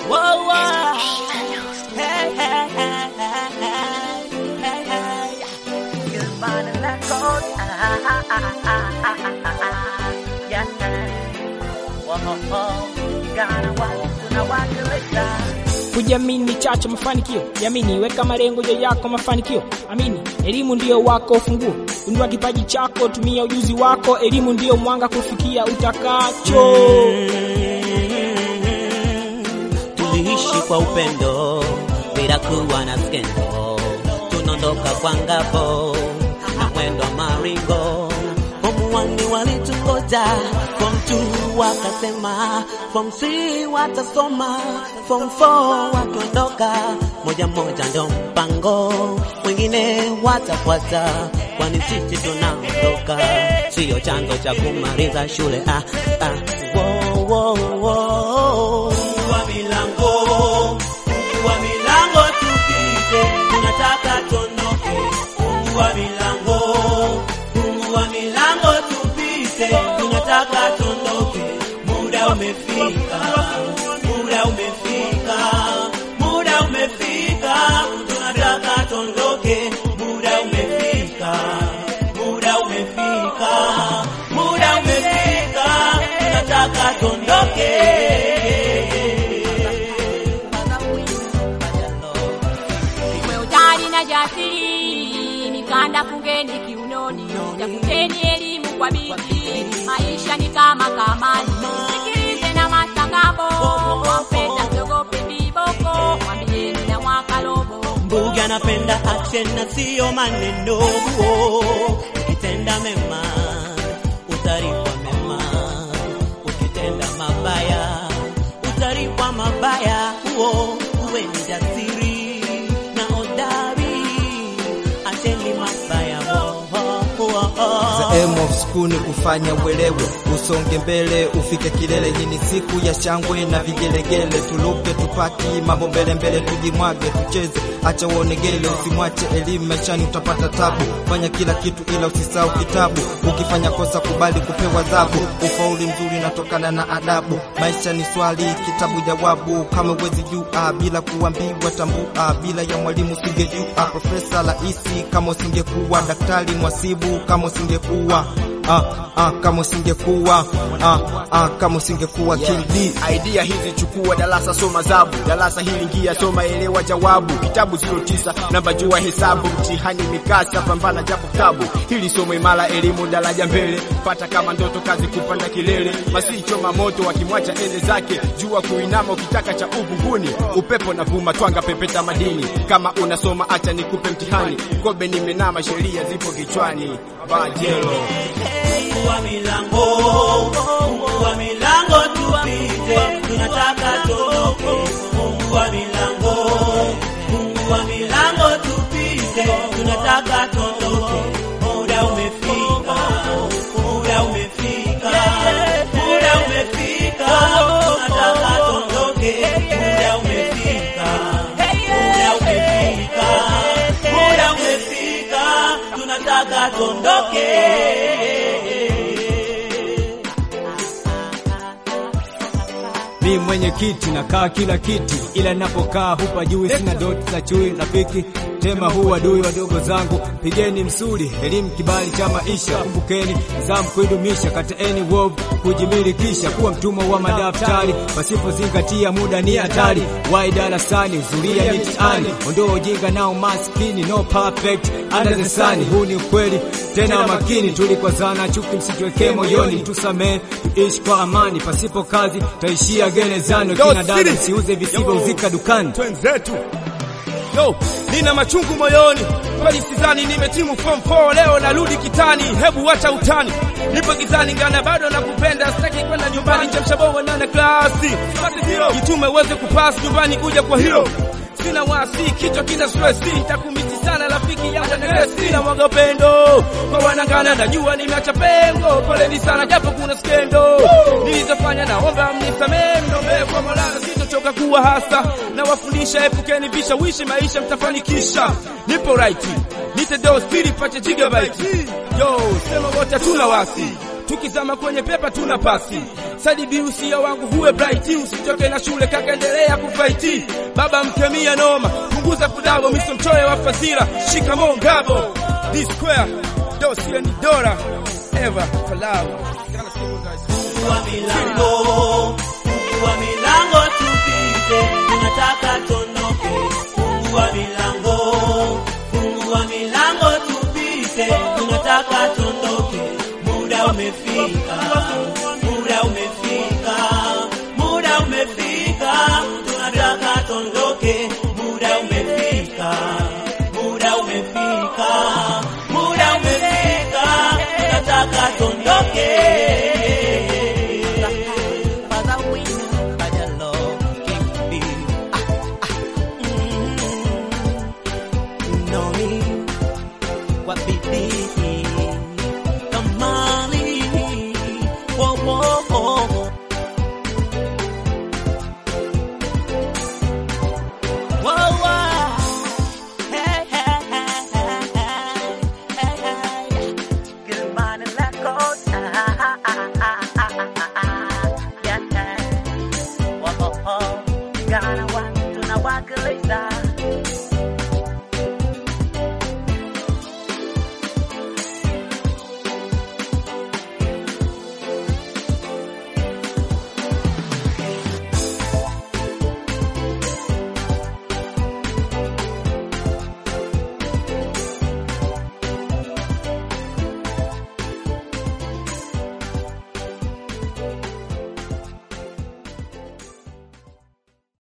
Whoa, whoa. Hey, hey, hey, hey, hey, hey, hey. Good morning, Record. Ah, ah, ah, ah, ah, ah, ah. Yeah. Whoa, whoa. Gonna watch, tunawakilisha. Kujiamini chacho mafanikio, jamini, weka malengo ya yako mafanikio, amini, elimu ndiyo wako ufunguo, gundua kipaji chako, tumia ujuzi wako, elimu ndiyo mwanga kufikia utakacho. Tuliishi kwa upendo bila kuwa na skendo, tunaondoka kwa ngabo na mwendo wa maringo. Form one walitungoja, form two wakasema, form three watasoma, form four wakiondoka, moja moja ndo mpango, wengine watafuata, kwani sisi tunaondoka, siyo chanzo cha kumaliza shule. Ah, ah, wo, wo, wo. Fungua milango, fungua milango tupite, tunataka tuondoke. Fungua milango, fungua milango tupite, tunataka tuondoke. Muda umefika, muda umefika, muda umefika, tunataka tuondoke. Muda umefika, muda umefika, muda umefika, tunataka tuondoke. Iwe utari na jasiri, mikanda fungeni kiunoni, tafuteni elimu kwa bidii. Maisha ni kama kamani, sikilize na matangazo, wampenda msiogope viboko, mwambieni na mwaka robo. Mbuga anapenda action na sio maneno. Ukitenda mema utalipwa mema, ukitenda mabaya utalipwa mabaya. Huo uwe ni jasiri na hodari, acheni mabaya. Oh, oh, oh, oh. The aim of school ni kufanya uelewe, usonge mbele, ufike kilele. Hii ni siku ya shangwe na vigelegele, tuluke tupaki mambo mbele mbele, tujimwage tucheze, acha uonegele, usimwache elimu maishani, utapata tabu. Fanya kila kitu ila usisahau kitabu, ukifanya kosa kubali kupewa adhabu. Ufauli mzuri unatokana na adabu, maisha ni swali, kitabu jawabu. Kama uwezi jua bila kuambiwa, tambua bila ya mwalimu usingejua. Profesa Raisi kama usingekuwa daktari, mwasibu kama usingekuwa ah, ah, kama usingekuwa ah, ah, kama usingekuwa King D. idea hizi chukua darasa soma zabu darasa hili ingia soma elewa jawabu kitabu 09 namba jua hesabu mtihani mikasa pambana japo tabu hili somo imara elimu daraja mbele pata kama ndoto kazi kupanda kilele masichoma moto wakimwacha ende zake jua kuinama ukitaka cha uvunguni upepo na vuma twanga pepeta madini kama unasoma acha nikupe mtihani kobe nimenama sheria zipo kichwani bajelo Fungua milango, fungua milango tupite, tunataka tuondoke. Fungua milango, fungua milango tupite, tunataka tuondoke. Muda umefika, muda umefika, muda umefika, tunataka tuondoke. Muda umefika, muda umefika, muda umefika, tunataka tuondoke. Mi mwenye kiti nakaa kila kiti, ila napokaa hupa juu sina doti za chui. Rafiki tema huu adui wadogo zangu, pigeni msuli, elimu kibali cha maisha. Kumbukeni zamu kuidumisha, kataeni wovu kujimilikisha, kuwa mtumwa wa madaftari pasipozingatia muda ni hatari. Wai darasani zulia mitiani, ondoa ujinga na umaskini, no perfect under the sun. Huu ni ukweli tena makini, tulikwazana, chuki msituwekee moyoni, tusamee, tuishi kwa amani, pasipo kazi taishia gerezani. Kina dada msiuze visivyouzika dukani. twenzetu yo nina machungu moyoni kweli sidhani nimetimu form 4 leo narudi kitani hebu wacha utani nipo gizani ngana bado nakupenda sitaki kwenda nyumbani chamshaboa nana klasi jitume uweze kupasi nyumbani kuja kwa hilo sina wasi kichwa kina stresi nitakumiti sana rafiki yangu neresi na mwaga upendo kwa wanangana najua nimeacha pengo poleni sana japo kuna skendo nilizofanya naomba mnisamee mnombe kwa Mola sitochoka kuwa hasa na wafundisha epukeni vishawishi maisha mtafanikisha nipo right nite do speed pache gigabyte yo sema wote tuna wasi tukizama kwenye pepa tuna pasi sadibi usia wangu huwe bright usitoke na shule kakaendelea kufaiti baba mkemia noma punguza kudabo miso mchoyo wa fadhila shikamo ngabo D square dosia ni dora ever for love Fungua milango, fungua milango tupite, tunataka tondoke. Fungua milango, fungua milango tupite, tunataka tondoke. Muda umefika, muda umefika, muda umefika, tunataka tondoke. Muda umefika, muda umefika, muda umefika, tunataka tondoke.